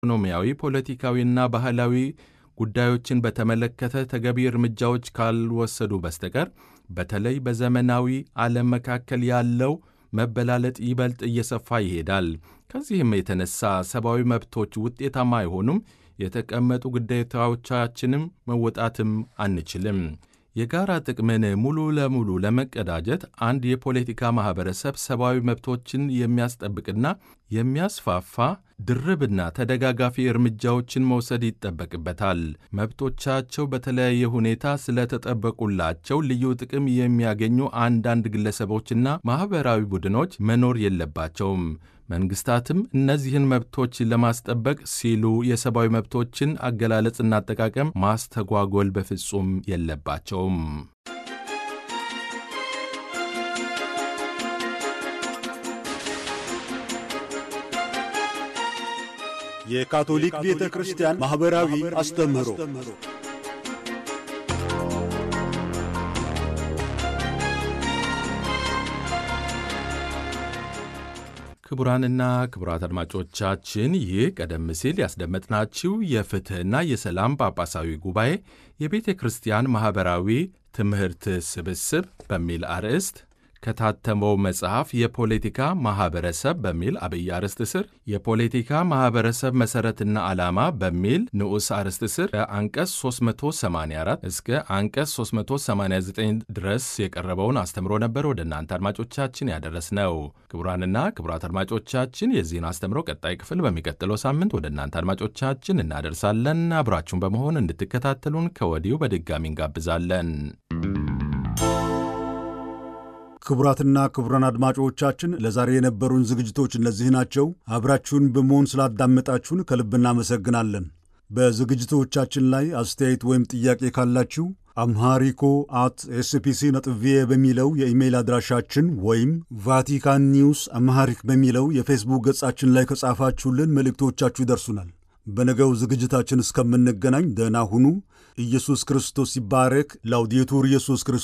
ኢኮኖሚያዊ፣ ፖለቲካዊና ባህላዊ ጉዳዮችን በተመለከተ ተገቢ እርምጃዎች ካልወሰዱ በስተቀር በተለይ በዘመናዊ ዓለም መካከል ያለው መበላለጥ ይበልጥ እየሰፋ ይሄዳል። ከዚህም የተነሳ ሰብአዊ መብቶች ውጤታማ አይሆኑም፣ የተቀመጡ ግዴታዎቻችንም መወጣትም አንችልም። የጋራ ጥቅምን ሙሉ ለሙሉ ለመቀዳጀት አንድ የፖለቲካ ማኅበረሰብ ሰብአዊ መብቶችን የሚያስጠብቅና የሚያስፋፋ ድርብና ተደጋጋፊ እርምጃዎችን መውሰድ ይጠበቅበታል። መብቶቻቸው በተለያየ ሁኔታ ስለተጠበቁላቸው ልዩ ጥቅም የሚያገኙ አንዳንድ ግለሰቦችና ማኅበራዊ ቡድኖች መኖር የለባቸውም። መንግሥታትም እነዚህን መብቶች ለማስጠበቅ ሲሉ የሰብአዊ መብቶችን አገላለጽና አጠቃቀም ማስተጓጎል በፍጹም የለባቸውም። የካቶሊክ ቤተ ክርስቲያን ማኅበራዊ አስተምህሮ ክቡራንና ክቡራት አድማጮቻችን ይህ ቀደም ሲል ያስደመጥናችሁ የፍትሕና የሰላም ጳጳሳዊ ጉባኤ የቤተ ክርስቲያን ማኅበራዊ ትምህርት ስብስብ በሚል አርዕስት ከታተመው መጽሐፍ የፖለቲካ ማኅበረሰብ በሚል አብይ አርዕስት ስር የፖለቲካ ማኅበረሰብ መሠረትና ዓላማ በሚል ንዑስ አርዕስት ስር ከአንቀጽ 384 እስከ አንቀጽ 389 ድረስ የቀረበውን አስተምሮ ነበር ወደ እናንተ አድማጮቻችን ያደረስነው። ክቡራንና ክቡራት አድማጮቻችን የዚህን አስተምሮ ቀጣይ ክፍል በሚቀጥለው ሳምንት ወደ እናንተ አድማጮቻችን እናደርሳለን። አብራችሁን በመሆን እንድትከታተሉን ከወዲሁ በድጋሚ እንጋብዛለን። ክቡራትና ክቡራን አድማጮቻችን ለዛሬ የነበሩን ዝግጅቶች እነዚህ ናቸው። አብራችሁን በመሆን ስላዳመጣችሁን ከልብ እናመሰግናለን። በዝግጅቶቻችን ላይ አስተያየት ወይም ጥያቄ ካላችሁ አምሃሪኮ አት ኤስፒሲ ነጥብ ቪኦኤ በሚለው የኢሜይል አድራሻችን ወይም ቫቲካን ኒውስ አምሃሪክ በሚለው የፌስቡክ ገጻችን ላይ ከጻፋችሁልን መልእክቶቻችሁ ይደርሱናል። በነገው ዝግጅታችን እስከምንገናኝ ደህና ሁኑ። ኢየሱስ ክርስቶስ ይባረክ። ላውዴቱር ኢየሱስ ክርስቶስ